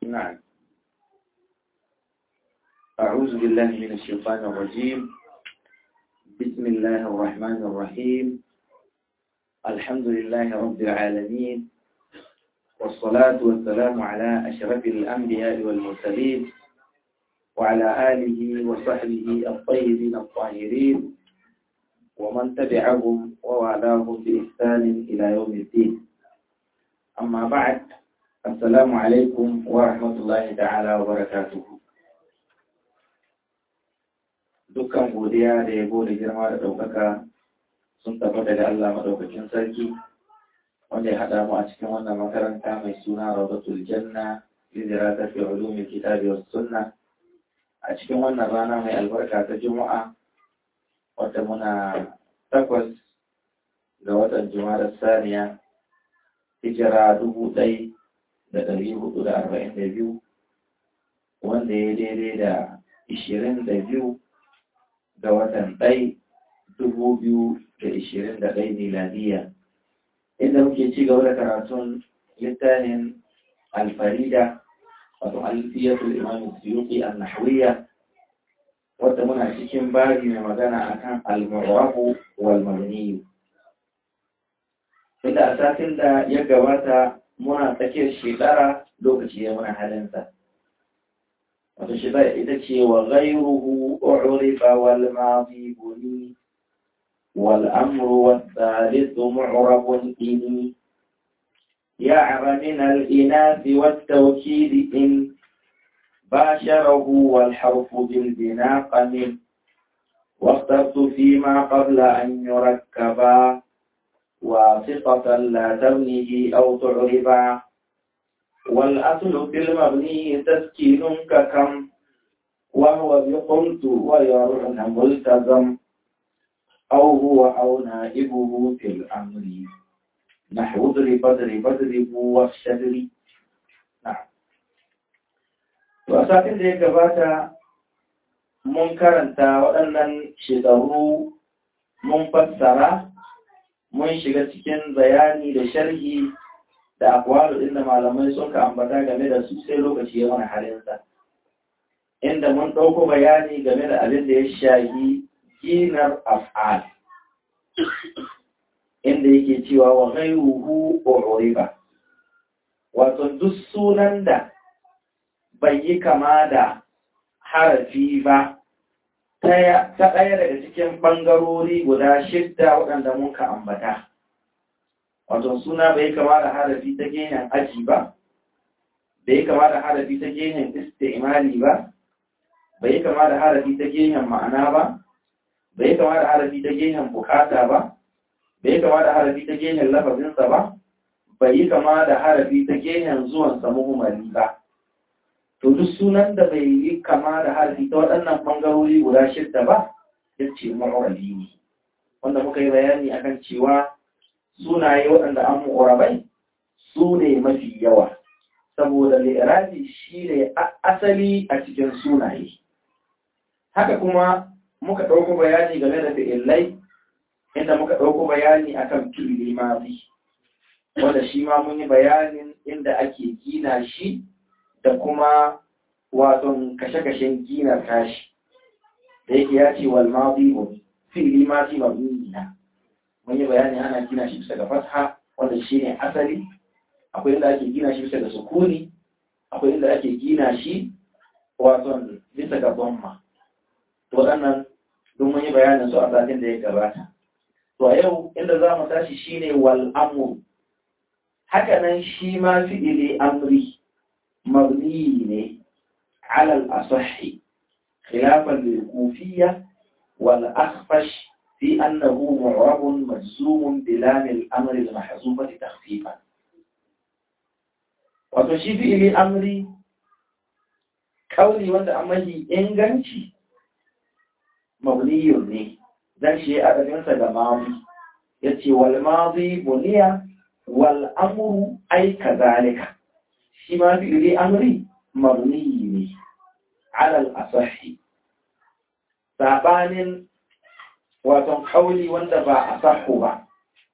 نعم أعوذ بالله من الشيطان الرجيم بسم الله الرحمن الرحيم الحمد لله رب العالمين والصلاة والسلام على أشرف الأنبياء والمرسلين وعلى آله وصحبه الطيبين الطاهرين ومن تبعهم ووالاهم بإحسان إلى يوم الدين أما بعد السلام عليكم ورحمة الله تعالى وبركاته dukkan godiya da yabo da girma da ɗaukaka sun tabbata da Allah maɗaukakin sarki wanda ya haɗa mu a cikin wannan makaranta mai suna Rawdatul Janna lidira ta fi ulumi kitabi was sunna a cikin wannan rana mai albarka ta Juma'a wata muna takwas ga watan Juma'a saniya hijira dubu ɗai da ɗari hudu da arba'in da biyu wanda ya daidai da ishirin da biyu ga watan ɗai dubu biyu da ishirin da ɗai miladiya inda muke ci gaba da karatun littafin alfarida wato alfiyatul imam suyuki an-nahwiyya wadda muna cikin babi mai magana akan al-mu'rabu wal mabni inda a satin da ya gabata muna tsakiyar shekara lokaci ya muna halinsa wato shekara ita ce wa ghayruhu u'rifa wal madi buni wal amru was thalithu mu'rabun ini يعر من الإناث والتوكيد إن باشره والحرف بالبناء قمن واخترت فيما قبل أن يركبا واسطة لا تبنيه أو تعربا والأصل في المبني تسكين ككم وهو بقمت ويرعن ملتزم أو هو أو نائبه في الأمر نحو اضرب اضرب اضرب واشتري نعم wasatin da ya gabata mun karanta waɗannan shekaru mun fassara mun shiga cikin bayani da sharhi da akwalu inda malamai sun ka ambata game da su sai lokaci ya mana halinsa inda mun ɗauko bayani game da abin da ya shahi ginar af'al inda yake cewa wa ghayruhu uriba wato duk sunan da bai yi kama da harafi ba ta ɗaya daga cikin ɓangarori guda shidda waɗanda muka ambata wato suna bai kama da harafi ta gehen aji ba bai kama da harafi ta gehen istimali ba bai kama da harafi ta gehen ma'ana ba bai kama da harafi ta gehen bukata ba bai kama da harafi ta gehen lafazinsa ba bai yi kama da harafi ta gehen zuwansa muhimmali ba to duk sunan da bai yi kama da harafi ta waɗannan ɓangarori guda shidda ba ya ce ma'urabi ne wanda muka yi bayani akan cewa sunaye waɗanda an mu'urabai su ne mafi yawa saboda li'irabi shi ne asali a cikin sunaye haka kuma muka ɗauko bayani game da fi'illai inda muka ɗauko bayani akan fi'ili mazi wanda shi ma mun yi bayanin inda ake gina shi da kuma waton kashe-kashen ginar tashi da yake ya ce wal mazi muni fi'ili mazi mabni na mun yi bayani ana gina shi bisa ga fatha wanda shi ne asali akwai inda ake gina shi bisa ga sukuni akwai inda ake gina shi waton bisa ga bomma to waɗannan don mun yi bayanin su a satin da ya gabata To a yau inda za mu tashi shi ne wal'amur, hakanan shi ma fi'ili amri mabni ne alal asahi, khilafan lil kufiyya wal akhfash fi annahu mu'rabun majzumun bilamil amri al mahzufati takhfifan. Wato shi fi'ili amri kauli wanda an mahi inganci mabniyun ne. dan shi adadinsa ga mazi ya ce wal mazi buniya wal amuru ai kazalika shi ma fi'ili amri mabni ne alal asahi sabanin waton kauli wanda ba asahu ba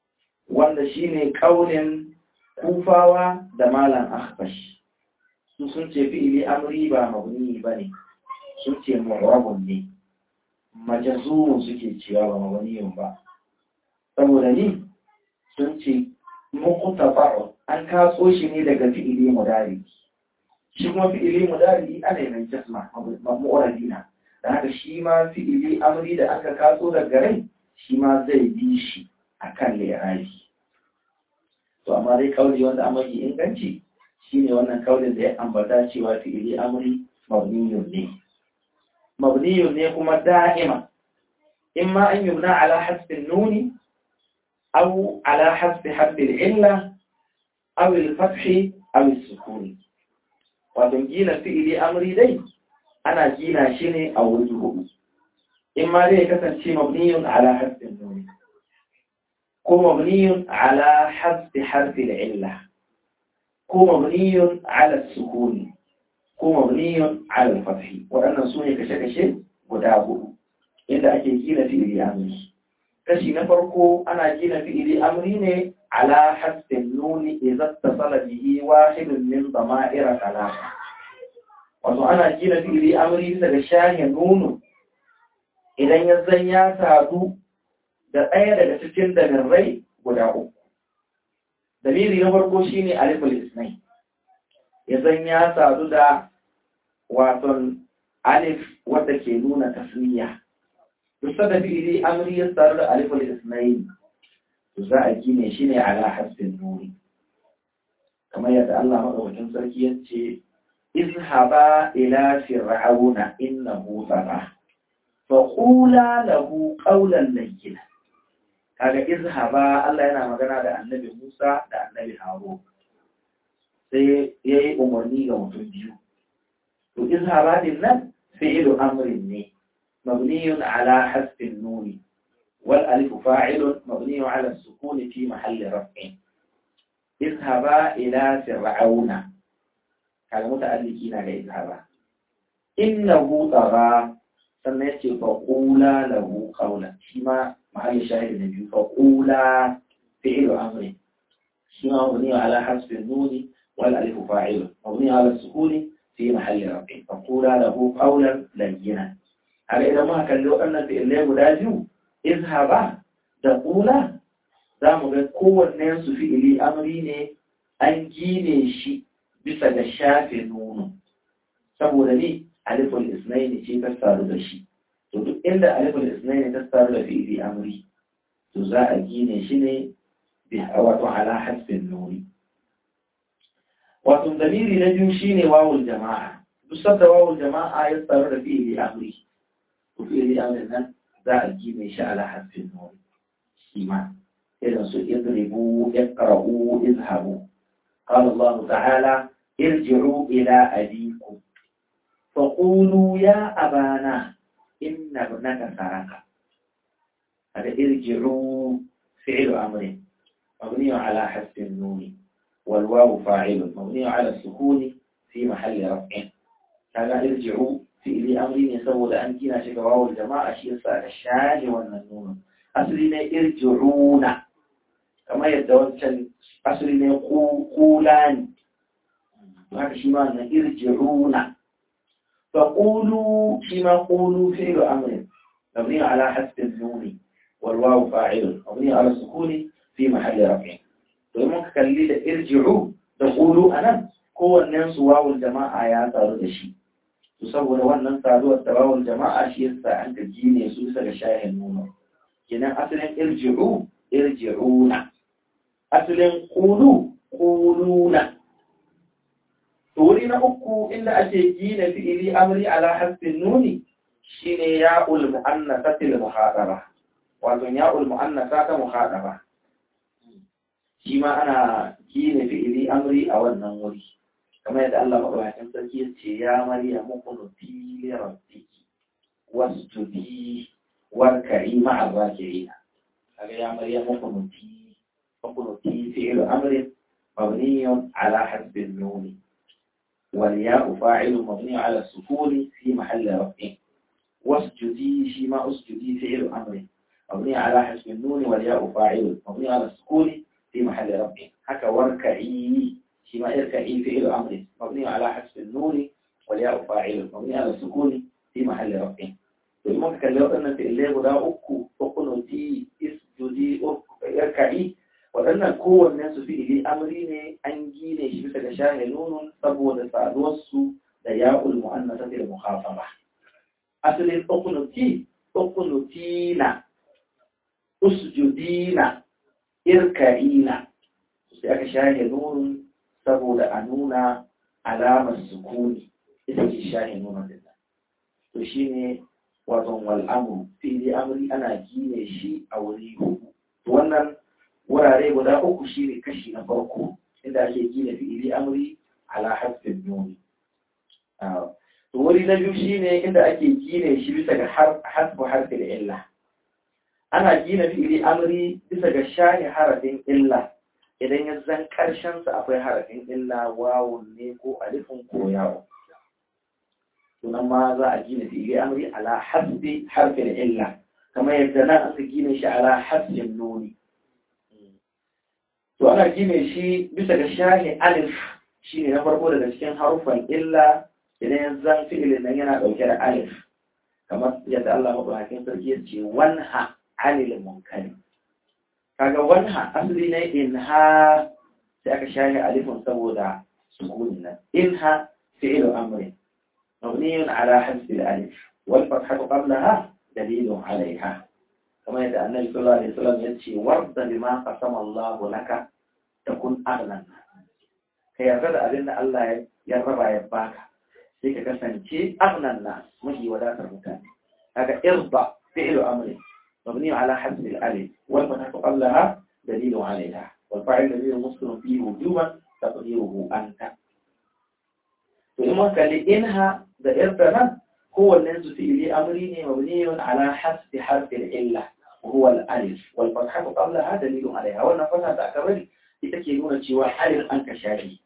wanda shine kaulin kufawa da malam akhbash su sun ce fi'ili amri ba mabni bane sun ce mu'rabun ne majazumun suke cewa ba mabniyun ba saboda ni sun ce muqtafa'un an kaso shi ne daga fi'ili mudari shi kuma fi'ili mudari ana yi mai jasma mu'radina da haka shi ma fi'ili amri da aka kaso daga rai shi ma zai bi shi akan liraji to amma dai kauli wanda an mafi inganci shine wannan kaulin da ya ambata cewa fi'ili amri mabniyun ne mabniyun ne kuma da'ima imma an yubna ala hasbin nuni aw ala hasbi harfin illa aw al-fathi aw as-sukuni wato gina fi'ili amri dai ana gina shi ne a wuri hudu imma dai ya kasance mabniyun ala hasbin nuni ko mabniyun ala hasbi harfin illa ko mabniyun ala sukuni ko mabniyun ala fathi waɗannan su ne kashe-kashe guda hudu inda ake gina fi'ili amri kashi na farko ana gina fi'ili amri ne ala hasbin nuni idza tasala bihi wahidun min dama'ira talata wato ana gina fi'ili amri bisa ga shahin nunu idan ya zan ya sadu da ɗaya daga cikin damirrai guda uku dalili na farko shine aliful isnai ya zan ya sadu da waton alif wadda ke nuna tasniya duk da fi'ili amri ya sadu da aliful isnai za a gine shi ne ala hasbin nuri kamar yadda Allah madaukakin sarki ya ce izhaba ila fir'auna innahu tagha fa qula lahu qawlan layyina kaga izhaba Allah yana magana da annabi Musa da annabi Harun sai yayi umarni ga mutum biyu to izhaba din nan fi'lu amrin ne mabniyun ala hasbin nuni wal alif fa'ilun mabniyun ala sukuni fi mahalli raf'in izhaba ila fir'auna kaga muta'alliki na da izhaba innahu tagha sannan yace fa qula lahu qawlan shi ma محل شاهد النبي فقولا فعل أمر شما مبني على حسب النون والألف فاعل مبني على السكون في محل رفع فقولا له قولا لينا هذا إذا ما كان لو أن في الليل مدازو اذهبا تقولا za mu ga kowanne su fi'ili amri ne an gine shi bisa ga shafe nuno saboda ni aliful isnaini ce ta saru da shi to duk inda aliful isnaini ta saru da fi'ili amri to za a gine shi ne bi wato ala hasbin nuri wato damiri na biyu shine wawul jama'a duk sabda wawul jama'a ya saru da fi'ili amri to fi'ili amri nan za a gine shi ala hasbin nuri shi ma irin su idribu iqra'u izhabu قال الله تعالى ارجعوا إلى أبيكم فقولوا يا أبانا إن ابنك سرق هذا ارجعوا فعل أمر مبني على حسب النون والواو فاعل مبني على السكون في محل رفع هذا ارجعوا فعل أمر يسوى لأن كنا شك واو الجماعة شيء صار الشاج والنون أصلنا ارجعون كما يتوجه أصلنا قولان هذا شيء ما ارجعون فقولوا فيما قولوا فعل أمر مبني على حسب النون والواو فاعل مبني على السكون في محل رفع domin kalli da irji'u da qulu anan kowannen su wawul jama'a ya taru da shi to saboda wannan taruwar da wawul jama'a shi yasa an ka gine su bisa ga shahin nuna kenan asalin irji'u irji'una asalin qulu quluna wuri na uku inda ake gina fi'ili amri ala hasbin nuni shine ya'ul mu'annasatil muhadara wato ya'ul mu'annasa ta muhadara shi ma ana gina fi'ili amri a wannan wuri kamar yadda Allah madaukakin sarki ya ce ya maryamu qunuti li rabbiki wasjudi warka'i ma'a raki'in kaga ya maryamu qunuti qunuti fi'il amrin مبني على حسب النون والياء فاعل مبني على السكون في محل رفع واسجدي فيما اسجدي فعل امر مبني على حسب النون والياء فاعل مبني على السكون في محل رفع هكا واركعي فيما اركعي فعل امر مبني على حسب النون النون والياء فاعل مبني على السكون في محل رفع to in muka kalli waɗannan fi'ilai guda uku ukunuti isjudi yarka'i waɗannan kowannen su fi'ili amri ne an gine shi bisa ga shahe nunun saboda saduwarsu da ya'ul mu'annasa da mukhafaba asalin ukunuti ukunutina usjudina irka'ina sai aka shahe nunun saboda a nuna alamar sukuni ita ce shahe nunun din to shine waton wal'amuru fili amri ana gine shi a wuri hudu wannan wurare guda uku shi ne kashi na farko inda ake gina fi'ili amri ala hasbin nuni to wuri na biyu shi ne inda ake gine shi bisa ga hasbu harfi da illa ana gina fi'ili amri bisa ga shahi harafin illa idan ya zan karshen sa akwai harafin illa wawun ne ko alifin ko yawon sunan ma za a gina fi'ili amri ala hasbi harfin illa kamar yadda nan aka gina shi ala hasbin nuni to ana gine shi bisa ga shahi alif shine na farko daga cikin harufan illa idan ya zan fi'ilin nan yana dauke da alif kamar yadda Allah mabahakin sarki ya ce wanha anil munkari kaga wanha asali ne inha sai aka shahi alifin saboda sukunin nan inha fi'ilu amrin مبني على حذف الألف والفتحة قبلها دليل عليها كما يدعى النبي صلى الله عليه وسلم يتشي ورد بما قسم الله لك تكون أغنى كي يرد أبن الله يرب يباك سيكا كسنتي أغنى الناس مهي ولا ترمتان هذا إرضى فعل أمر مبني على حذف الألف والفتحة قبلها دليل عليها والفاعل دليل مسلم فيه وجوبا تقديره أنت وإما قال إنها دائرتنا هو الناس في أمرين مبني على حسب حرف العلة وهو الألف والفتحة قبلها دليل عليها والنفتحة تأكبر لتكينون شوى ألف أنك شاهي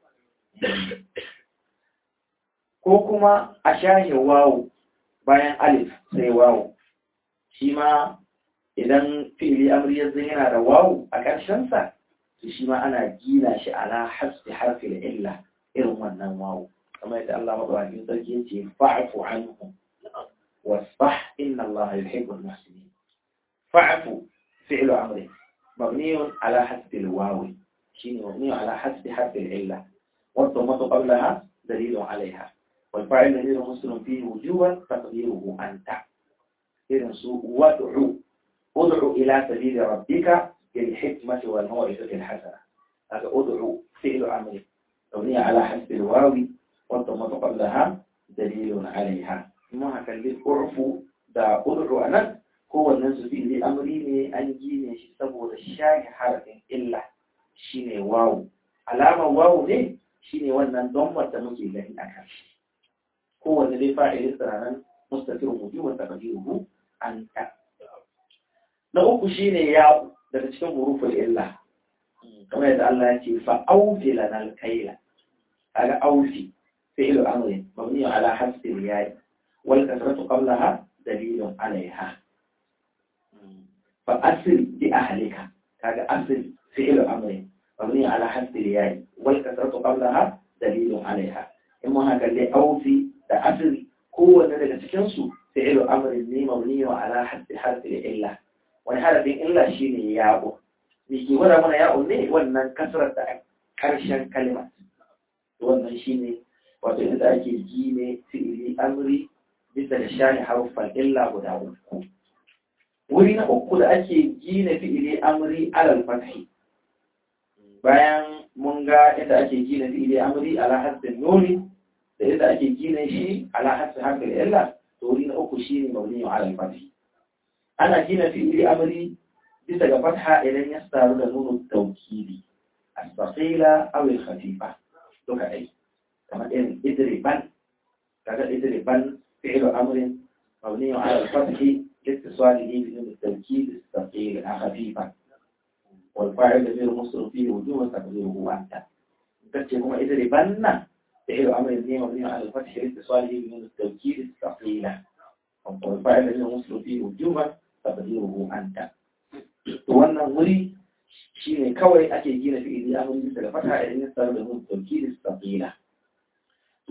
كوكما أشاهي واو bayan alif sai wawu shi ma idan fi'ili amri ya yana da wawu a ƙarshensa to shi ma ana gina shi ala hasbi harfi illa irin wannan wawu كما يقول الله مبارك يقول فاعف عنهم واصفح إن الله يحب المحسنين فاعف فعل أمر مبني على حسب الواو شين مبني على حسب حرف العلة والضمة قبلها دليل عليها والفاعل دليل مسلم فيه وجوبا تقديره أنت إذن سوء وادعو ادعو إلى سبيل ربك بالحكمة والموعظة الحسنة هذا ادعو فعل أمر مبني على حسب الواو والضمة قبلها دليل عليها ما هكذا العرف دا أدعو أنا هو الناس في الأمر أن جيني سبو الشاي حرف إلا شيني واو علامة واو دي شيني وانا ضمة تمكي لهم أكاش هو الذي فاعل استرانا مستتر وجوبا تقديره أنت نقول شيني ياو daga cikin huruful illa kamar yadda Allah ya ce fa aufi lana alkaila kaga aufi فعل أمر مبني على حذف الياء والكسرة قبلها دليل عليها فأصل بأهلك هذا أصل فعل أمر مبني على حذف الياء والكسرة قبلها دليل عليها إما هذا اللي أوفي أصل هو الذي تكنسو فعل أمر مبني على حذف حرف الإله ولهذا في إلا شيء يابو ميكي ولا من ياء ne wannan kasrar da karshen kalmar wannan shine wato inda ake gine fi'ili amri bisa da shani haruffan illa guda uku wuri na uku da ake gine fi'ili amri alal fathi bayan mun ga inda ake gine fi'ili amri ala hasbin nuni da inda ake gine shi ala hasbin harfin illa to wuri na uku shine mabni alal fathi ana gina fi'ili amri bisa ga fatha idan ya saru da nunu tawkili as-saqila aw al-khafifa duka dai كما إن إدربان كذا إدربان فعل أمر مبني على الفتح لاتصاله بدون التوكيد الثقيل خفيفا والفاعل غير مصر فيه وجوه تقديره أنت تكتب إدربان فعل أمر مبني على الفتح لاتصاله بدون التوكيد الثقيل والفاعل غير مصر فيه وجوه تقديره أنت wannan wuri shi ne kawai ake gina fi'ili amri bisa da fata idan ya samu da mun tauki da tsaqila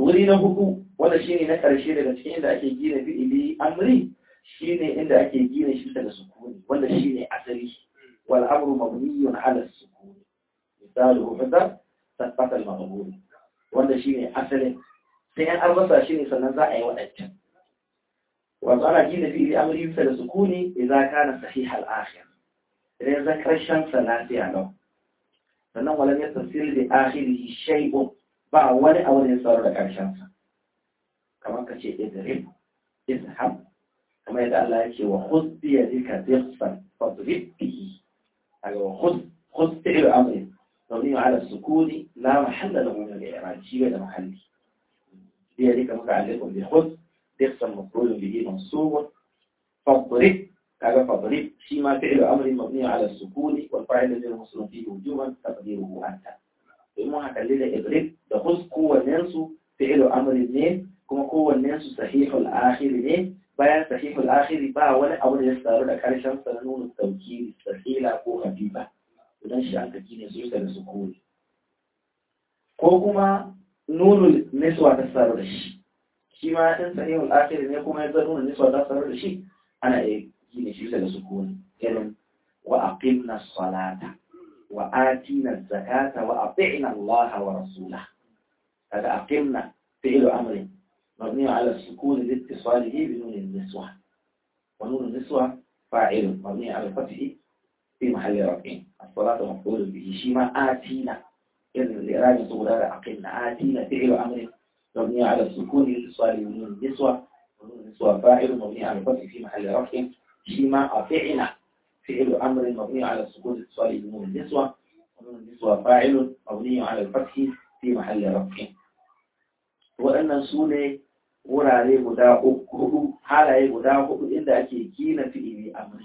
wuri na hudu wanda shine na karshe daga cikin inda ake gina fi'ili amri shine inda ake gina shi daga sukuni wanda shine asali wal amru mabniyun ala sukuni misalu fadar tabbata al maqbul wanda shine asalin sai an albasa shine sannan za a yi wadancan wato ana gina fi'ili amri bisa da sukuni idan kana sahih al akhir idan zan karshen salati a lau sannan walam yatasir bi akhirihi shay'un ba wani abu da ya tsaro da karshen sa kamar ka ce idrib izhab kamar yadda Allah yake wa khudh bi yadika dhifan fadrib bihi aga wa khudh khudh fi'l amri mabni ala sukuni la mahalla lahu min al-i'rab shi da mahalli bi yadika muta'alliqun bi khudh dhifan maf'ul bihi mansub fadrib kaga fadrib shi ma fi'l amri mabni ala sukuni wal fa'il ladhi muslim fihi wujuban taqdiruhu anta in mun haka da idrib da khudh kowannen su fi'l amri ne kuma kowannen su sahihul akhir ne bayan sahihul akhiri ba wani abu da ya tsaro da karshen sa na nuna tauki sahila ko habiba idan shi an kaki ne su yi da su kore ko kuma nunul niswa ta tsaro da shi shi ma in sahihul akhiri ne kuma ya nuna niswa ta tsaro da shi ana iya yi ne shi da su kore irin wa aqimna salata wa atina zakata wa ati'na Allah wa rasulah kaga aqimna fi'lu amrin مبني على السكون لاتصاله بنون النسوة ونون النسوة فاعل مبني على الفتح في محل رفع الصلاة مفعول به شيما آتينا إذن الإرادة تقول هذا أقلنا آتينا فعل أمر مبني على السكون لاتصاله بنون النسوة ونون النسوة فاعل مبني على الفتح في محل رفع شيما أطعنا فعل أمر مبني على السكون لاتصاله بنون النسوة ونون النسوة فاعل مبني على الفتح في محل رفع waɗannan su ne wurare guda hudu halaye guda hudu inda ake gina fi'ili amri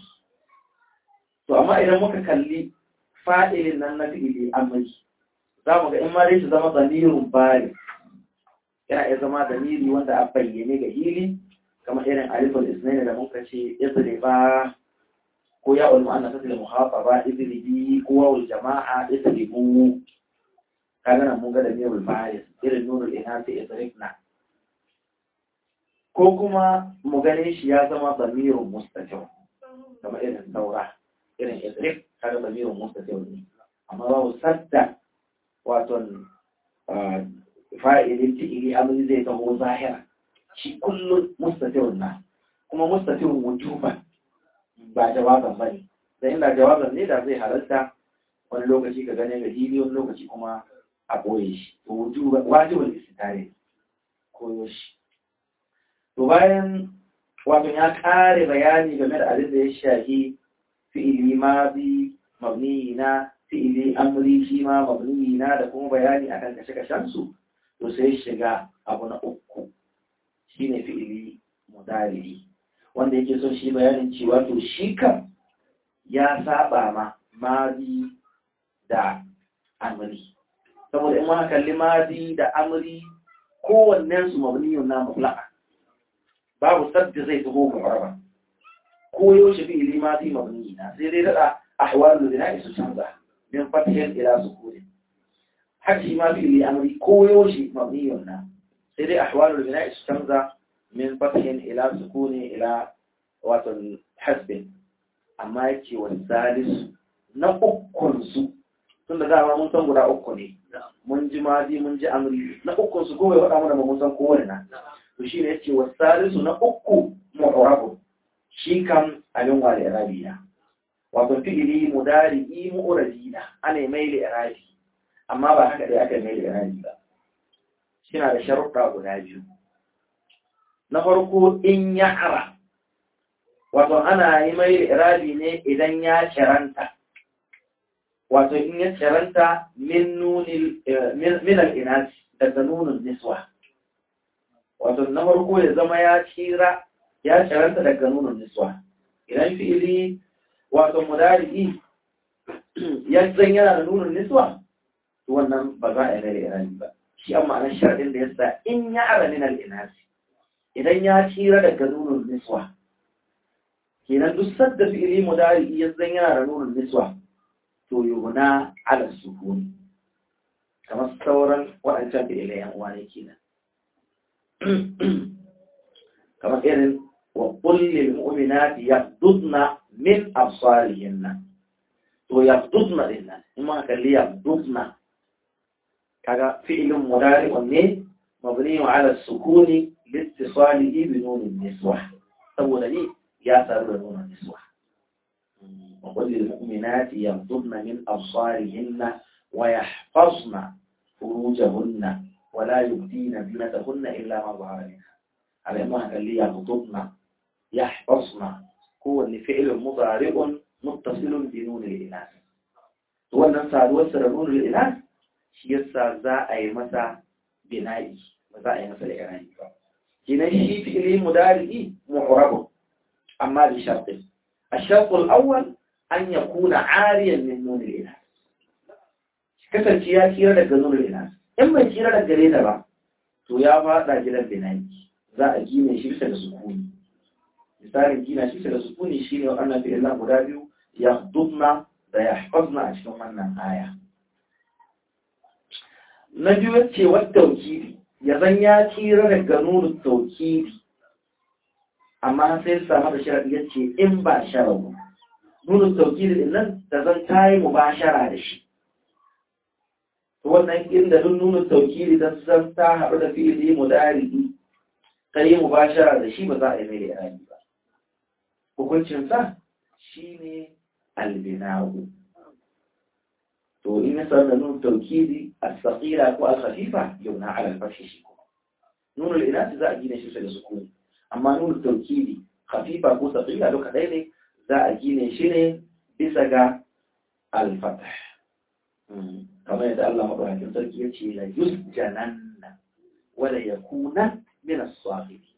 to amma idan muka kalli fa'ilin nan na fi'ili amri za mu ga in ma dai su zama zamirin bari yana iya zama zamiri wanda a bayyane ga hili kamar irin alifin isnaini da muka ce idriba ko ya ulma anna tasil muhafaba idribi ko wawul jama'a idribu kaga nan mun ga da mirul baris irin nurul inasi idribna ko kuma mu gane shi ya zama damirun mustaqim kamar irin saura irin idrib kaga damirun mustaqim ne amma babu sadda wato fa'ilin fi'ili amri zai taho zahira shi kullum mustaqim na kuma mustaqim wujuban ba jawaban bane da inda jawaban ne da zai halarta wani lokaci ka gane ga hili wani lokaci kuma a ɓoye shi to wajibin istitare koyo shi to bayan wato ya ƙare bayani game da abin da ya shahi fi'ili mazi mabniyi na fi'ili amri shi ma mabniyi na da kuma bayani akan kashe-kashen su to sai shiga abu na uku shine fi'ili mudari wanda yake son shi bayanin cewa to shi kam ya saba ma mazi da amri saboda in ma kalli mazi da amri kowannen su mabniyun na mutlaqa babu sabbi zai taho mu'araba ko yaushe fi ili mazi mabni na sai dai dada ahwalul bina'i su canza min fathin ila sukun har shi ma fi ili amri ko yaushe mabniyun na sai dai ahwalul bina'i su canza min fathin ila sukuni ila wato hasbin amma yake wa salisu na ukun su tun da dama mun san guda uku ne mun ji mazi mun ji amri na ukun su kowai faɗa mana ba mun san kowane na to shi ne ya ce wa salisu na uku mu'rabu shi kan abin wa da irabiya wato fi'ili mudari mu'radina ana mai da irabi amma ba haka dai aka mai da irabi ba shi na da sharuɗa guda biyu na farko in ya ara wato ana yi mai da irabi ne idan ya kiranta wato in ya ciranta min al'inasi daga nunin niswa wato na farko ya zama ya cira ya ciranta daga nunin niswa idan fi'ili wato mudari'i ya zan yana da nunin niswa wannan ba za a yi mai irani ba shi an ma'anar sharaɗin da ya sa in ya ara min al'inasi idan ya cira daga nunin niswa kenan duk sadda fi'ili mudari'i ya zan yana da nunin niswa to yuna ala sukuni kamar sauran waɗancan da ilayen uwa ne kenan kamar irin wa kullil mu'minati yaghdudna min absarihinna to yaghdudna din nan in ma kalli yaghdudna kaga fi'lun mudari'un ne mabni ala sukuni لاتصاله بنون النسوة saboda ni ya saru da nuna niswa وقل للمؤمنات يغضبن من أبصارهن ويحفظن فروجهن ولا يبدين زينتهن إلا ما ظهر منها على أنها قال لي يغضبن يحفظن هو اللي فعل مضارع متصل بنون الإناث هو أن سادوسر نون الإناث شيسا ذا أي مسا بنائي وذا أي مسا لإراني كنا شيء فعل مضارع معرب أما بشرط الشرط الأول أن يكون عاريا من نون الإله kasance ya kira daga nuna ina in bai kira daga gare ta ba to ya faɗa gidan binaki za a gina shi bisa da sukuni misalin gina shi bisa da sukuni shine wannan fi'lan guda biyu ya dubna da ya hafazna a cikin wannan aya na biyu ce wata taukidi ya zan ya kira daga nuna taukidi amma sai samu da sharaɗi ya ce in ba sharaɗu nuna taukidi din nan da zan tayi mubashara da shi wannan inda duk nuna taukiri don san ta haɗu da fi'ili mudari ta yi mubashara da shi ba za a yi mai irani ba hukuncinsa shi ne albinahu to in ya sanar da nuna taukiri a tsakira ko al-khafifa yau na alal fashi shi kuma nuna al'inasi za a gina shi da sukuni amma nuna taukiri khafifa ko tsakira duka ɗaya ne za a gine shi ne bisa ga al-fatah kamar yadda Allah maɗaukakin sarki ya ce la yusjananna wala yakuna min as-sabirin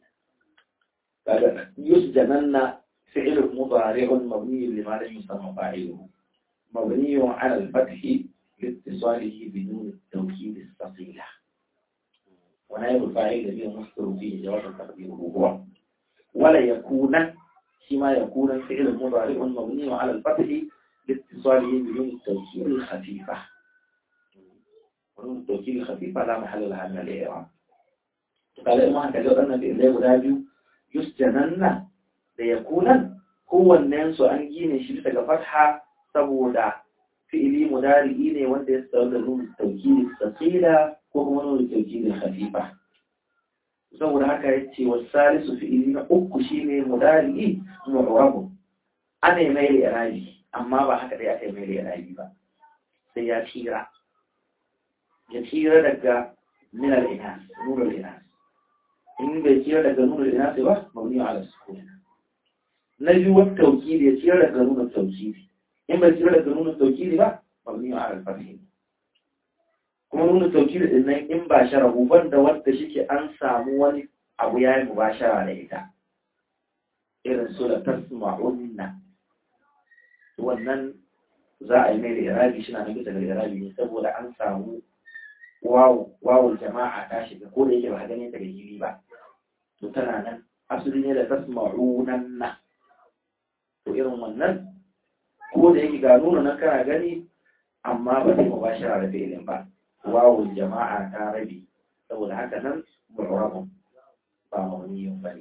kaga yusjananna fi'l mudari'un mabni lima lam yusamma fa'iluhu مبني على الفتح لاتصاله بدون التوكيد الثقيلة ونائب الفاعل الذي مصدر فيه جواب تقديره هو ولا يكون فيما يكون فعل مضارع مبني على الفتح لاتصاله بدون التوكيد الخفيفة ونون التوكيد الخفيفة لا محل لها من الإعراب قال ما هكذا أن في إليه ودابي يسجنن ليكون هو الناس أن جين شبه فتحة saboda fi'ili mudari'i ne wanda ya tsaro da nuna tauki tsakila ko kuma nuna tauki da khafifa saboda haka ya ce wa salisu fi'ili na uku shine mudari'i mu'rabu ana yi mai irabi amma ba haka dai aka yi mai irabi ba sai ya tira ya tira daga min al-inas nur al-inas in bai tira daga nur al-inas ba mabni ala sukun na biyu wa tawkidi ya tira daga nur al-tawkidi in bai tira daga nuna taukiri ba mabni ala al-fathi kuma nuna taukiri din nan in ba sharahu banda wanda shike an samu wani abu yayi mubashara da ita irin su da tasma'unna wannan za a yi mai irabi shi na nan bisa ga irabi ne saboda an samu wawu wawul jama'a ta shiga ko da yake ba ganin ta gajiri ba to tana nan asali ne da tasma'unanna to irin wannan ko da yake ga nuna nan kana gani amma ba sai mubashara da fi'ilin ba wawul jama'a ta rabi saboda haka nan mu'rabun ba mawniyun bane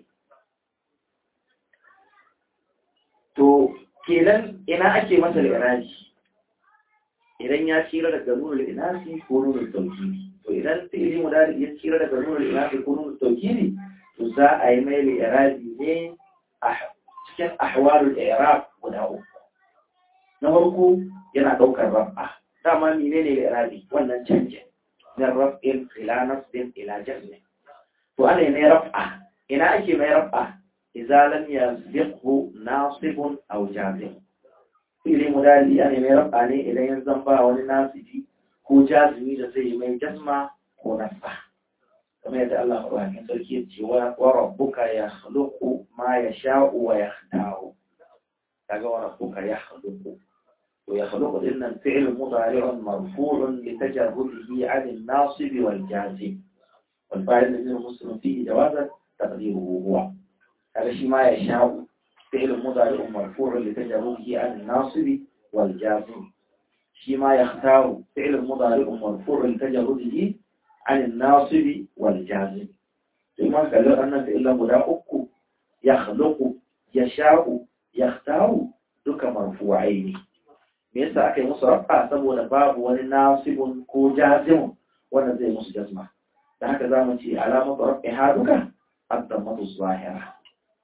to kenan ina ake masa iraji idan ya tsira daga nunul inasi ko nunul tawkili to idan fi'ili mudari ya tsira daga nunul inasi ko nunul tawkili to za a yi mai iraji ne a cikin ahwalul i'rab guda uku na farko yana ɗaukar rab'a dama mene ne irabi wannan canjin min raf'in ila nasbin ila jazmin to ana ne raf'a ina ake mai raf'a idza lam yasbiqhu nasibun aw jazim ili mudali ana mai raf'a ne idan ya zamba wani nasibi ko jazimi da zai mai jazma ko nasba kamar yadda Allah maɗaukakin sarki ya ce wa rabbuka yakhluqu ma yasha'u wa yakhtaru kaga wa rabbuka yakhluqu ويخلق إن الفعل مضارع مرفوع لتجرده عن الناصب والجازم والفاعل الذي المسلم فيه جوازا تقديره هو هذا شيء ما يشاء فعل مضارع مرفوع لتجرده عن الناصب والجازم شيء ما يختار فعل مضارع مرفوع لتجرده عن الناصب والجازم sai man kalli wannan fi'ilan guda uku ya khluqu ya sha'u ya khtaru duka marfu'ai ne me yasa aka yi musu rafa saboda babu wani nasibun ko jazimun wanda zai musu jazma da haka za mu ce alamar rafi ha duka abdammatu zahira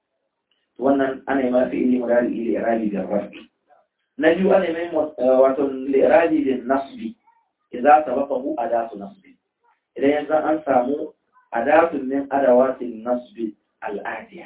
wannan ana yi mafi ili murari ili irabi da rafi na biyu ana yi wato lirabi da nasbi idan sababahu adatu nasbi idan yanzu an samu adatun min adawatin nasbi al'adiya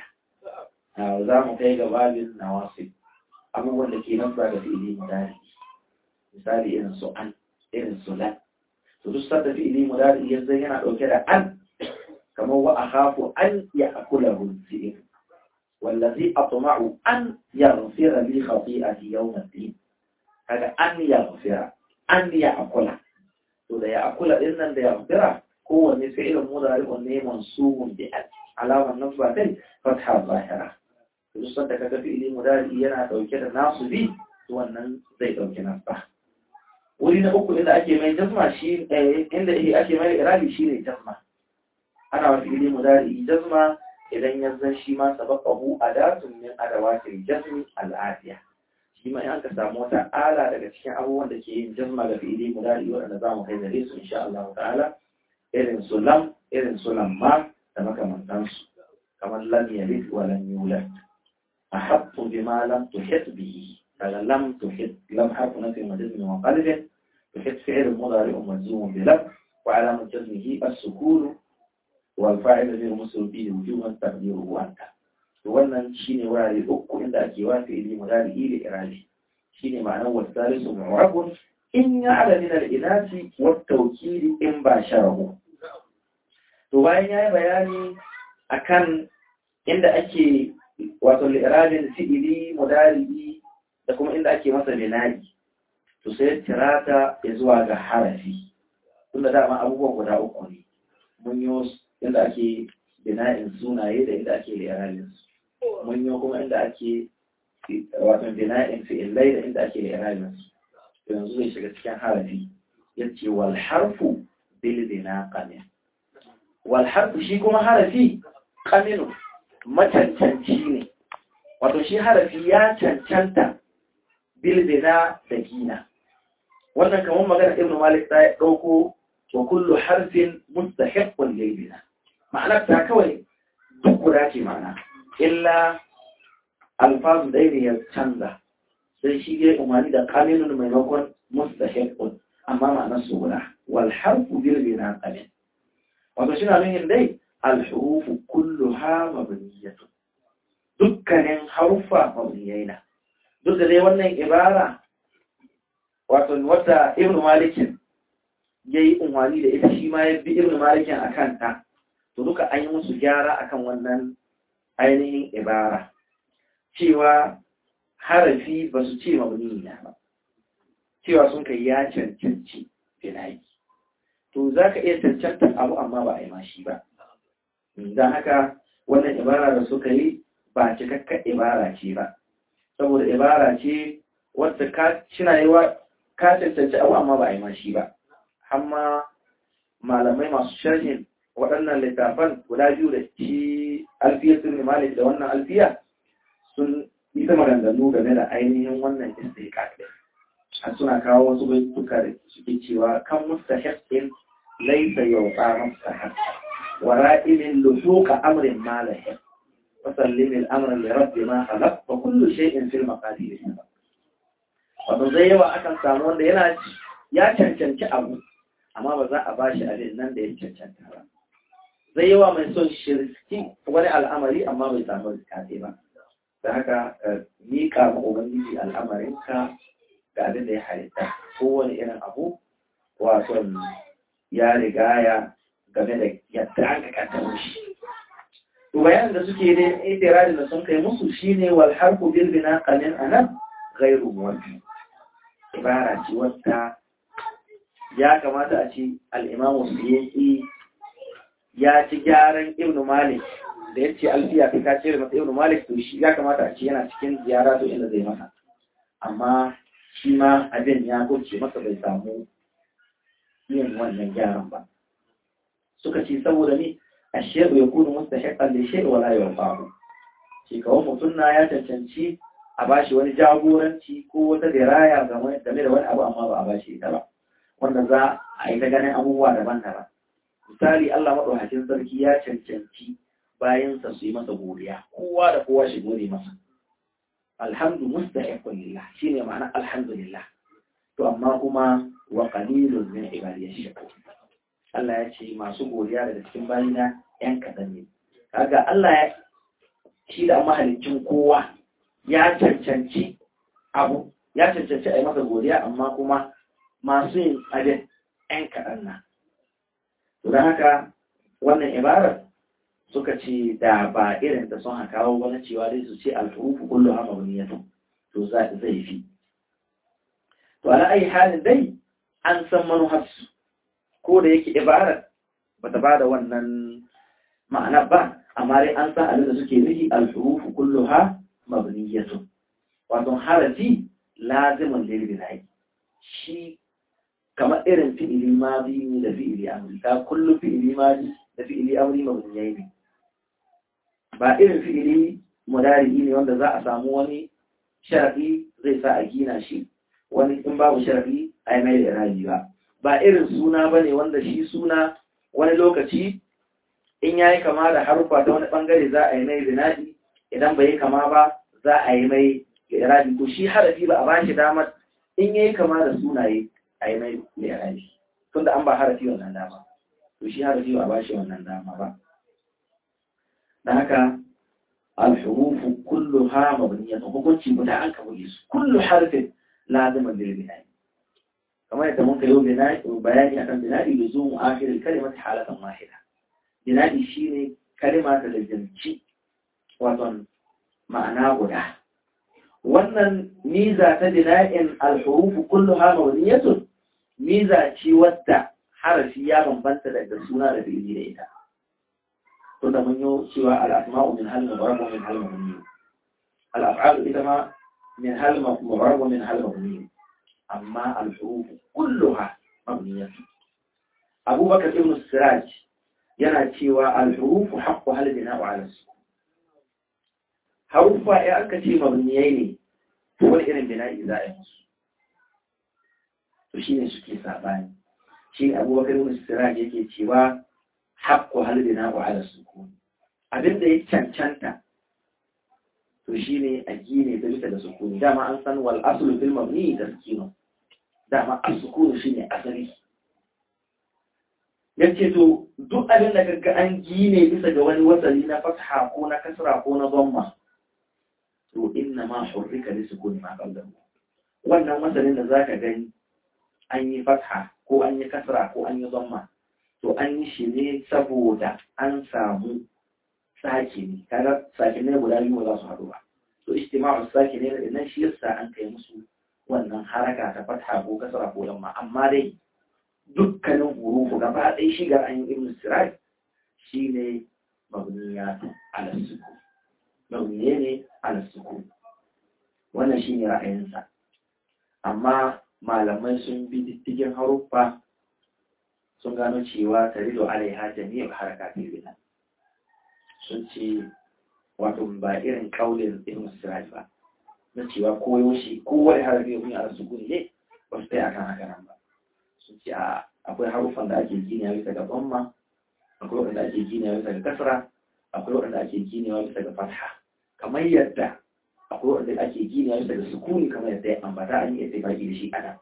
za mu kai ga babin nawasib abubuwan da ke nasba ga fi'ili mudari misali irin su an irin su lan to duk sadda fi'ili mudari yanzu yana dauke da an kamar wa akhafu an ya'kulahu al-fi'l wallazi atma'u an yaghfira li khati'ati yawm al-din kaga an yaghfira an ya'kula to da ya'kula din nan da yaghfira kowanne fi'ilin mudari ne mansubun bi al alaman nasba kai fatha zahira duk sadda kaga fi'ili mudari yana dauke da nasubi to wannan zai dauke nasba wuri na uku inda ake mai jazma shi inda ake mai irabi shine jazma ana wa fi'ili mudari jazma idan ya zan shi ma sabaqahu adatun min adawatil jazmi al'adiya shi ma in aka samu wata ala daga cikin abubuwan da ke yin jazma ga fi'ili mudari wanda za mu kai gare su insha Allah ta'ala irin su lam irin su lamma da makamantansu kamar lam yalid wa lam yulad ahabbu bima lam tuhit bihi kaga lam tuhit lam harfu nafi majazmi wa qalbin tuhit fi'l mudari majzum bi lam wa alamat jazmihi as-sukun والفاعل غير مسلم به وجوبا تقديره انت wannan shine wurare uku inda ake wa fi'ili mudari ili irali shine ma'anar wasalisu mu'rabun in ya'la min al-inasi wa tawkili in ba sharahu to bayan yayi bayani akan inda ake wato li'irabin fi'ili mudari da kuma inda ake masa bina'i to sai tirata ya zuwa ga harafi tunda dama abubuwan guda uku ne mun yi inda ake bina'in sunaye da inda ake li'irabin su mun yi kuma inda ake wato bina'in fi'illai da inda ake li'irabin su yanzu zai shiga cikin harafi ya ce wal harfu bil bina qamin wal harfu shi kuma harafi qaminu macancanci ne wato shi harafi ya cancanta bil bina da gina wannan kamar magana ibnu malik ta dauko wa kullu harfin mustahiqqun lil bina ma'anar ta kawai duk guda ce ma'ana illa alfazu ɗaya ne ya canza sai shi ya umarni da qaminun maimakon mustahiqqun amma ma'anar su guda wal harfu bil bina qamin wato shi na nuhin dai al hurufu kulluha mabniyatun dukkanin harufa mabniyai na duk da dai wannan ibara wato wata ibnu malikin yayi umarni da ita shi ma ya bi ibnu malikin akan ta to duka an yi musu gyara akan wannan ainihin ibara cewa harafi ba su ce mabni na ba cewa sun kai ya cancanci finayi to za ka iya cancanta abu amma ba a yi mashi ba don haka wannan ibara da suka yi ba cikakken ibara ce ba saboda ibara ce wadda ka cina yi wa ka cancanci abu amma ba a yi mashi ba amma malamai masu sharhin waɗannan littafan guda biyu da shi alfiya sun malik da wannan alfiya sun yi ta maganganu game da ainihin wannan istiqaq din a suna kawo wasu baituka da suke cewa kan mustahiqin laysa yawqa mustahaq wa ra'imin luhuqa amrin malahi wa sallim al-amr li rabbi ma khalaq wa kullu shay'in fil maqadir wato zai yawa akan samu wanda yana ya cancanci abu amma ba za a bashi abin nan da ya cancanta ba zai yawa mai son shirki wani al'amari amma bai samu rikate ba da haka miƙa ma ubangiji al'amarinka ga abin da ya halitta kowane irin abu wato ya rigaya game da yadda aka kaddaro shi to bayan da suke da itiradin da sun kai musu shine wal harfu bil bina qamin anan ghairu muwaffi ibara ce wadda ya kamata a ce al-imamu suyuti ya ci gyaran ibnu malik da ya ce alfiya kai ka cire masa ibnu malik to shi ya kamata a ce yana cikin ziyara to inda zai masa amma shi ma abin ya kurce masa bai samu yin wannan gyaran ba suka ce saboda ni ashe'u ya kunu mustahiqan li shay'in wa la yanfa'u shi kawai mutum na ya cancanci a bashi wani jagoranci ko wata diraya game da wani abu amma ba a bashi ita ba wanda za a yi ta ganin abubuwa daban-daban misali Allah maɗaukakin sarki ya cancanci bayansa su yi masa godiya kowa da kowa shi gode masa alhamdu mustahiqun lillah shine ma'ana alhamdulillah to amma kuma wa qalilun min ibadiyash shakur Allah ya ce masu godiya daga cikin bayina yan kadan ne kaga Allah ya shi da mahalicin kowa ya cancanci abu ya cancanci a yi masa godiya amma kuma masu yin abin yan kadan na to don haka wannan ibarar suka ce da ba irin da sun kawo wani cewa dai su ce alfurufu kullu ha mabniyatu to zai fi to ala ayi halin dai an san manuharsu ko da yake ibarar bata ba da wannan ma'ana ba amma dai an san abin da suke nufi alfurufu kullu ha mabniyatu wato harafi lazimin lil bina'i shi kamar irin fi'ili madi ne da fi'ili amri ta kullu fi'ili madi da fi'ili amri mabniyai ne ba irin fi'ili mudari ne wanda za a samu wani sharadi zai sa a gina shi wani in babu sharadi a yi mai da irabi ba ba irin suna ba ne wanda shi suna wani lokaci in ya yi kama da harufa ta wani bangare za a yi mai zinadi idan bai yi kama ba za a yi mai irabi to shi harafi ba a ba shi damar in ya yi kama da sunaye a yi mai irabi tunda an ba harafi wannan dama to shi harafi ba a ba shi wannan dama ba da haka alhurufu kulluha mabniyatun hukunci guda an kabule su kullu harfin lazimin lil bina'i kamar yadda mun kayo bina'i bayani akan bina'i da zuwa akhirin kalimati halatan wahida bina'i shine kalima ta lazimci wato ma'ana guda wannan miza ta bina'in alhurufu kulluha mabniyatun miza ce wadda harafi ya bambanta daga suna da fi'ili da ita tunda mun yi cewa al'asma'u min hal mubarab wa min hal mabni al'af'alu ita ma min hal mubarab wa min hal mabni amma al-huruf kulluha mabniyah Abu Bakar ibn Siraj yana cewa al-huruf haqqu hal bina'u 'ala sukun harufa ya aka ce mabniyai ne to wani irin bina'i za a yi musu to shine suke sabani shi Abu Bakar ibn Siraj yake cewa haƙƙo halbina wa ala sukuni abin da ya cancanta to shine a gine da bisa da sukuni dama an san wal aslu fil mabni da sukunu dama as-sukunu shine asali yace to duk abin da kaga an gine bisa ga wani wasali na fatha ko na kasra ko na dhamma to inna ma hurrika li sukuni ma qablahu wannan wasalin da zaka gani an yi fatha ko an yi kasra ko an yi dhamma to an yi shi ne saboda an samu sake ne kaga sake ne guda biyu za su haɗu ba to ijtima'u sake ne da nan shi yasa an kai musu wannan haraka ta fatha ko kasra ko lamma amma dai dukkanin hurufu gaba ɗaya shigar an yi ibn sirai shine mabniyatu ala sukun mabniye ne ala sukun wannan shine ra'ayinsa amma malamai sun bi diddigin haruffa sun gano cewa tarido alaiha jami'ar harakatul bina sun ce wato ba irin kaulin ibn siraj ba na cewa koyo shi kowane harafi ya kunya a sukuni ne ba su taya kan haka nan ba sun ce akwai harufan da ake gina bisa ga bamma akwai waɗanda ake gina bisa ga kasra akwai waɗanda ake gina bisa ga fatha kamar yadda akwai waɗanda ake gina bisa ga sukuni kamar yadda ya ambata an yi ittifaqi da shi ana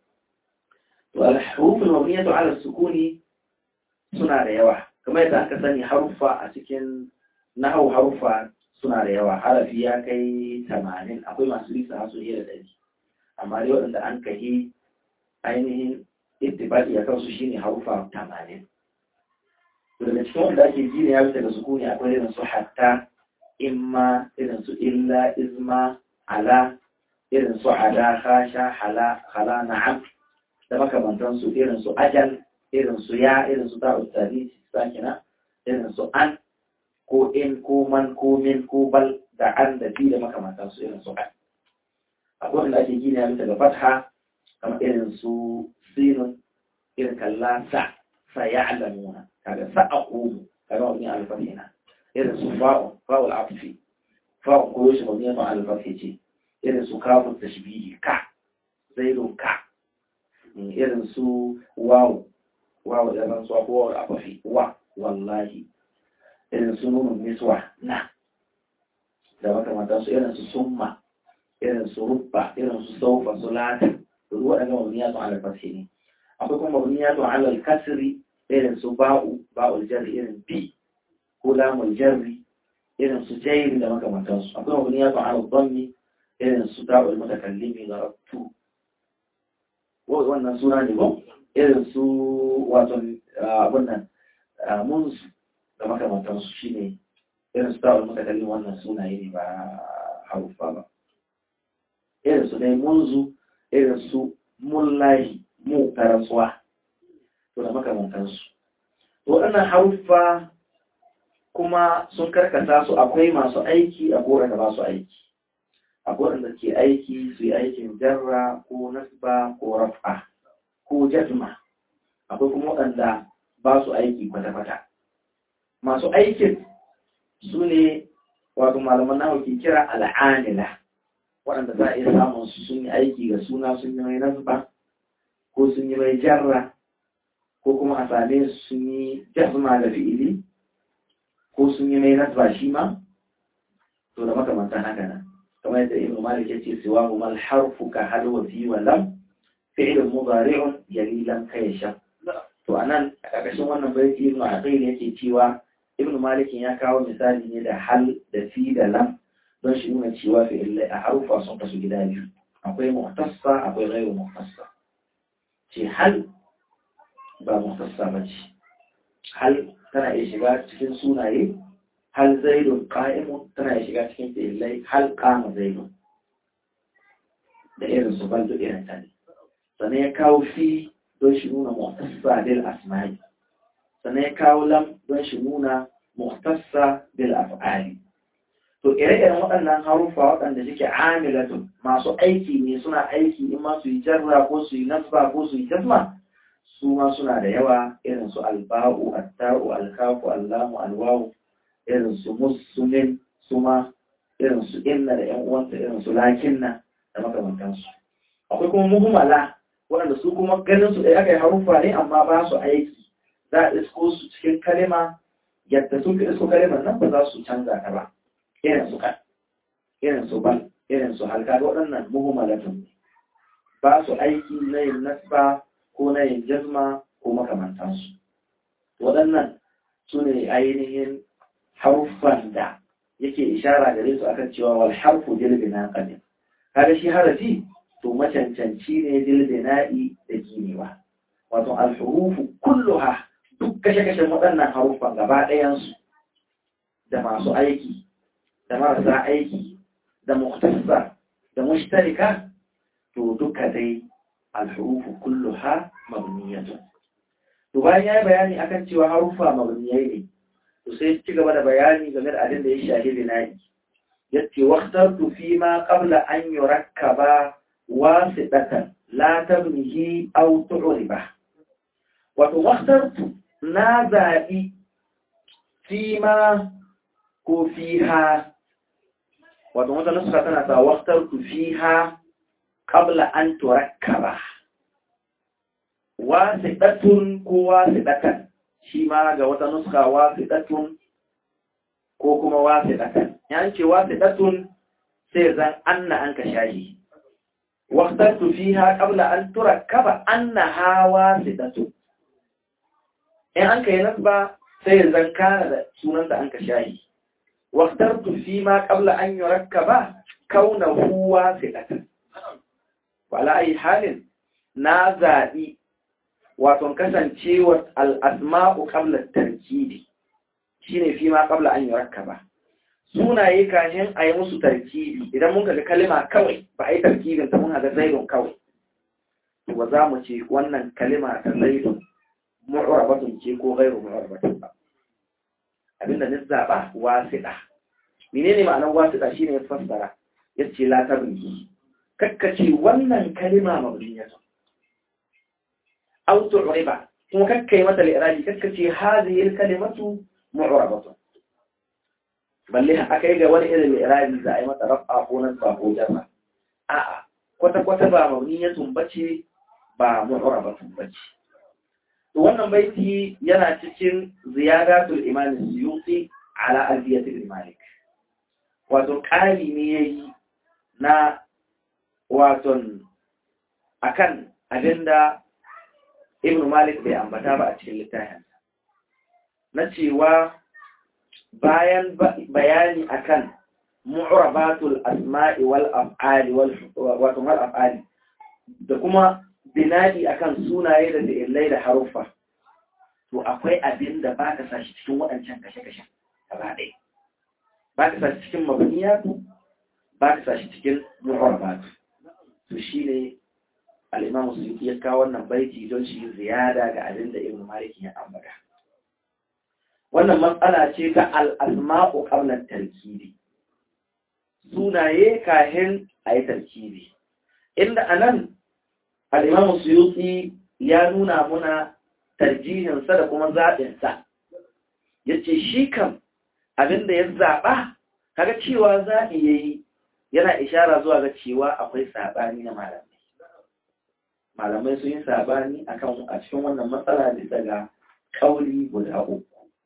والحروف المبنية على السكون suna da yawa kamar yadda aka sani haruffa a cikin nahau haruffa suna da yawa harafi ya kai tamanin akwai masu lisa hasu iya da ɗari amma dai waɗanda an kahi ainihin ittifaqi a kansu shine haruffa tamanin daga cikin wanda ake gina ya bisa ga sukuni akwai irin su hatta imma irin su illa izma ala irin su ada khasha hala hala na'am da makamantansu irin su ajal irin su ya irin su ta'ud tarihi sakina irin su an ko in ko man ko min ko bal da an da fi da makamantansu irin su an akwai wanda ake gina bisa ga fatha kamar irin su sinun irin kalla sa sa ya alamuna kaga sa a komu kaga mabni ala al-fath na irin su fa'u fa'ul atfi fa'u ko shi mabni ala al-fath ce irin su kafin tashbihi ka zaidun ka irin su wawu wawu da ran su ko wawu afafi wa wallahi irin su nunun niswa na da makamantan su irin su summa irin su rubba irin su saufa su lata duk waɗannan mabniyatu ala al-fathi ne akwai kuma mabniyatu ala al-kasri irin su ba'u ba'ul jarri irin bi ko lamul jarri irin su jairi da makamantan su akwai mabniyatu ala al-dhammi irin su da'ul mutakallimi darabtu wannan suna ne ba irin su wato abun nan munsu da makamantan su shine irin su da'ul mutakallimi wannan sunaye ne ba harufa ba irin su dai munzu irin su mullahi mu tarasuwa to da makamantansu to waɗannan haruffa kuma sun karkata su akwai masu aiki a kowane da ba su aiki akwai waɗanda ke aiki su yi aikin jarra ko nasba ko raf'a ko jazma akwai kuma waɗanda ba su aiki kwata-kwata masu aikin su ne wato malaman nawa ke kira al'anila waɗanda za a iya samun su sun yi aiki ga suna sun yi mai nasba ko sun yi mai jarra ko kuma a same su sun yi jazma da fi'ili ko sun yi mai nasba shi ma to da makamantan haka nan kamar yadda ibnu malik yace siwa mu mal harfu ka hal wa fi wa lam fi'l mudari'un yali lam kaysha to anan a ƙarƙashin wannan baiti ibnu aqil yake cewa ibnu malik ya kawo misali ne da hal da fi da lam don shi nuna cewa fi'ilai a harufa sun kasu gida biyu akwai muhtassa akwai ghairu muhtassa ce hal ba muhtassa ba ce hal tana iya shiga cikin sunaye hal zaidun qa'imun tana iya shiga cikin fi'ilai hal qama zaidun da irin su bal duk irin ta ne sannan ya kawo fi don shi nuna muhtassa bil asma'i sannan ya kawo lam don shi nuna muhtassa bil af'ali to ire-iren waɗannan haruffa waɗanda suke amilatun masu aiki ne suna aiki in ma su yi jarra ko su yi nasba ko su yi jazma su ma suna da yawa irin su alba'u atta'u alkafu allamu alwawu irin su musulmin su ma irin su inna da yan uwanta irin su lakinna da makamantansu akwai kuma muhimmala waɗanda su kuma ganin su ɗaya aka yi haruffa ne amma ba su aiki za a isko su cikin kalima yadda sun fi isko kalimar nan ba za su canza ta ba irin su kan irin su ban irin su halka waɗannan muhimmalatun ba su aiki na yin nasba ko na yin jazma ko makamantansu waɗannan su ne ainihin haruffan da yake ishara gare su akan cewa wal harfu dilbina qadim kaga shi harafi to macancanci ne dilbina'i da ginewa wato al-hurufu kulluha duk kashe-kashen waɗannan haruffan gaba ɗayansu da masu aiki da marasa aiki da muhtassa da mushtarika to duka dai alhurufu kulluha mabniyatun to bayan yayi bayani akan cewa harufa mabniyai ne to sai ci gaba da bayani game da abin da ya shahi bina'i yace waqtartu fi ma qabla an yurakkaba wasidatan la tabnihi aw tu'riba wato waqtartu na zabi fi ma ko fiha wato wata nuska tana ta waktar ku fiha qabla an turakkaba wasidatun ko wasidatan shi ma ga wata nuska wasidatun ko kuma wasidatan yan ce wasidatun sai zan anna an ka shahi waktar ku fiha qabla an turakkaba annaha wasidatun in an kai nasba sai zan kana da sunanta an ka shahi واخترت فيما قبل أن يركب كونه واسطة وعلى أي حال نازعي وتنكسن شيوة الأسماء قبل التركيب shine fi ma qabla an yurakkaba sunaye kashin a yi musu tarkibi idan mun ga kalima kawai ba a yi tarkibin ta mun ga zaidun kawai to ba za mu ce wannan kalima ta zaidun mu'rabatun ce ko ghairu mu'rabatun ba abinda na zaɓa wasiɗa menene ma'anar wasiɗa shine ya fassara ya ce la tabni kakkace wannan kalima mabniyatun aw tu'riba kuma kakkai mata li'rabi kakkace hadhihi al-kalimatu mu'rabatun balle a kai ga wani irin irabi za a yi mata rafa ko nasba ko jarra a'a kwata kwata ba mabniyatun bace ba mu'rabatun bace to wannan baiti yana cikin ziyadatul imam suyuti ala alfiyatul malik wato ƙari ne yayi na waton akan abinda ibn malik bai ambata ba a cikin littafin na cewa bayan bayani akan mu'rabatul asma'i wal af'ali wal wato wal af'ali da kuma binadi akan sunaye da fi'ilai da haruffa to akwai abin da baka sa shi cikin waɗancan kashe-kashe gaba ɗaya baka sa shi cikin mabniyatu baka sa shi cikin mu'rabatu to shine al-Imam Suyuti ya kawo wannan baiti don shi ziyada ga abin da Ibn Malik ya ambata wannan matsala ce ta al-asma'u qabla tarkibi sunaye kahin ayi tarkibi inda anan al-Imam Suyuti ya nuna muna tarjihinsa da kuma zaɓinsa yace shi kam abin da ya zaɓa kaga cewa zaɓi yayi yana ishara zuwa ga cewa akwai saɓani na malamai malamai sun yi sabani akan a cikin wannan matsala bisa ga kauli guda uku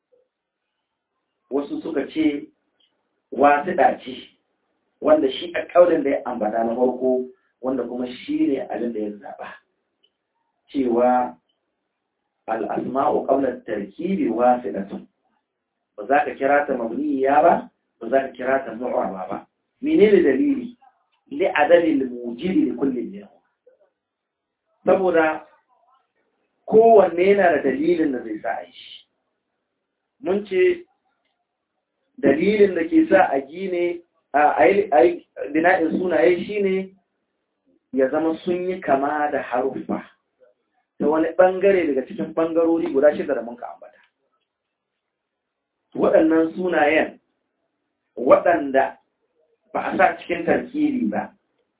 wasu suka ce wasu ɗaci wanda shi a kaulin da ya ambata na farko wanda kuma shi ne abin da ya zaɓa cewa al'asma'u ƙaunar tarkibi wasu ɗatun ba za ka kira ta mabniya ba ba za ka kira ta mu'arba ba menene dalili li adalil mujiri da kullum yau saboda kowanne yana da dalilin da zai sa a yi shi mun ce dalilin da ke sa a gine a yi bina'in sunaye shine ya zama sun yi kama da haruffa ta wani ɓangare daga cikin ɓangarori guda shida da muka ambata waɗannan sunayen waɗanda ba a sa cikin tarkiri ba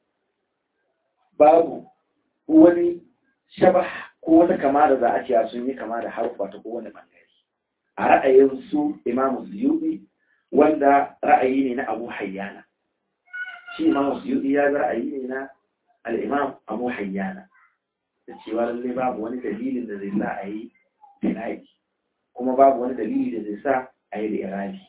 babu wani shaba ko wata kama da za a ce sun yi kama da harfa ta kowane bangare a ra'ayin su imamu suyuɗi wanda ra'ayi ne na abu hayyana shi imamu suyuɗi ya ga ra'ayi ne na al'imam abu hayyana da cewa lallai babu wani dalilin da zai sa a yi binayi kuma babu wani dalili da zai sa a yi da irabi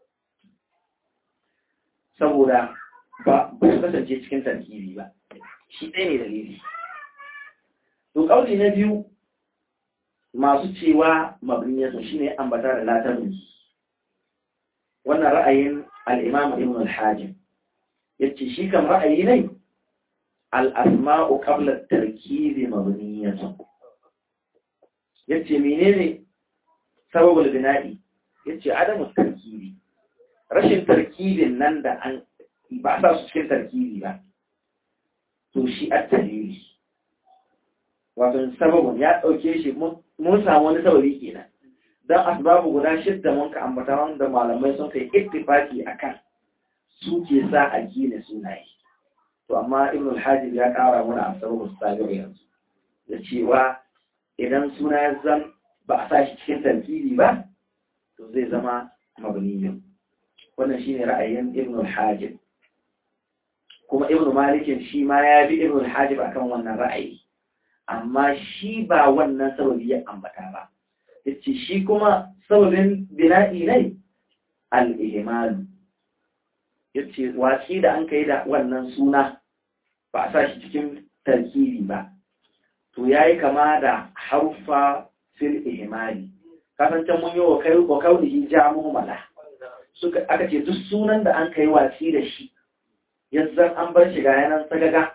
saboda ba su kasance cikin tarkibi ba shi ɗaya ne dalili to ƙauli na biyu masu cewa mabniyatu shine ambata da latarin wannan ra'ayin al-imam ibn al-hajim yace shi kan ra'ayi ne al-asma'u qabla at-tarkib mabniyatu yace menene sababul bina'i yace adamu tarkibi rashin tarkibin nan da an ba sa su cikin tarkibi ba to shi at-dalili wato sababin ya ɗauke shi mun samu wani sababi kenan don asbabu guda shidda mun ka ambata wanda malamai sun kai ittifaki akan su ke sa a gina sunaye to amma ibn al-hajib ya ƙara mana asbabu sabi'u yanzu da cewa idan suna ya zan ba a sa shi cikin tarkibi ba to zai zama mabniyin wannan shine ra'ayin ibn al-hajib kuma ibn malikin shi ma ya bi ibn al-hajib akan wannan ra'ayi amma shi ba wannan sababi ya ambata ba yace shi kuma sababin bina'i ne al-ihmal yace watsi da an kai da wannan suna ba a sa shi cikin tarkibi ba to yayi kama da harfa fil ihmali kasancan mun yi wa kai wa kaulihi jamu mala suka aka ce duk sunan da an kai watsi da shi yanzu an bar shi ga yanan sagaga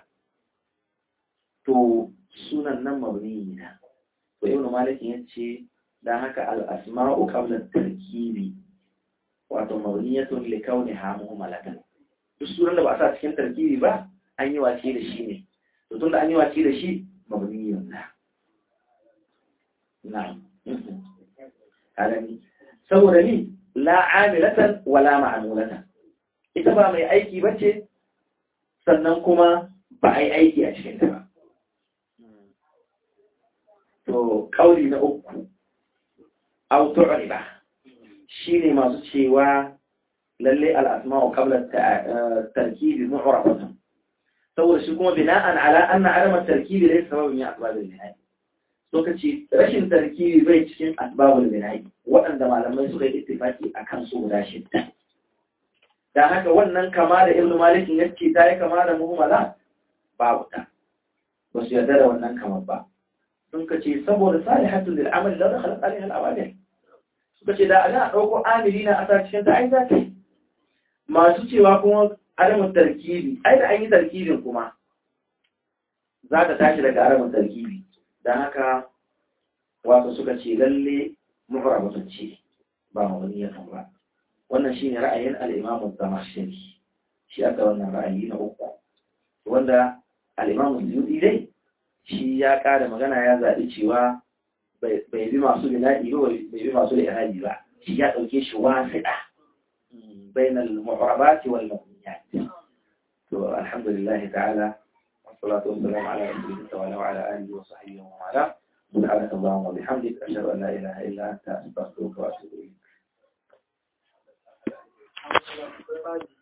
to sunan nan mabni na to ibn malik yace dan haka al asma'u qabla tarkibi wato mabniyatun li kauniha muhammalatan duk sunan da ba a sa cikin tarkibi ba an yi wace da shi ne to tunda an yi wace da shi mabniyun na na'am alani saboda ni la amilatan wala ma'amulatan ita ba mai aiki bace sannan kuma ba a yi aiki a cikin ta ba to kauli na uku autu'riba shine masu cewa lalle al-asma'u qabla tarkibi mu'rafatun saboda shi kuma bina'an ala anna adam at-tarkibi laysa sababun min asbab al-bina'i so kace rashin tarkibi bai cikin asbabul bina'i waɗanda malamai suka yi ittifaki akan su guda shidda dan haka wannan kama da ibnu malik yace ta yi kama da muhammala babu ta ba su yarda da wannan kamar ba sun kace saboda salihatu lil amal la dakhala alaiha al-awamil suka ce da ana dauko amilina a sa cikin ta ai za ta yi masu cewa kuma aramin tarkibi ai da an yi tarkibin kuma za ta tashi daga aramin tarkibi don haka wasu suka ce lalle muhra mutunci ba mawaniyatan ba wannan shine ra'ayin al-imam az-zamakhshari shi aka wannan ra'ayi na uku wanda al-imam az-zuyuti dai shi ya kada magana ya zaɓi cewa bai bi masu bina'i ba bai bi masu li'irabi ba shi ya ɗauke shi wasiɗa بين المعربات والمبنيات الحمد لله تعالى والصلاة والسلام على رسول الله وعلى آله وصحبه ومن والاه سبحانك اللهم وبحمدك أشهد أن لا إله إلا أنت أستغفرك وأتوب إليك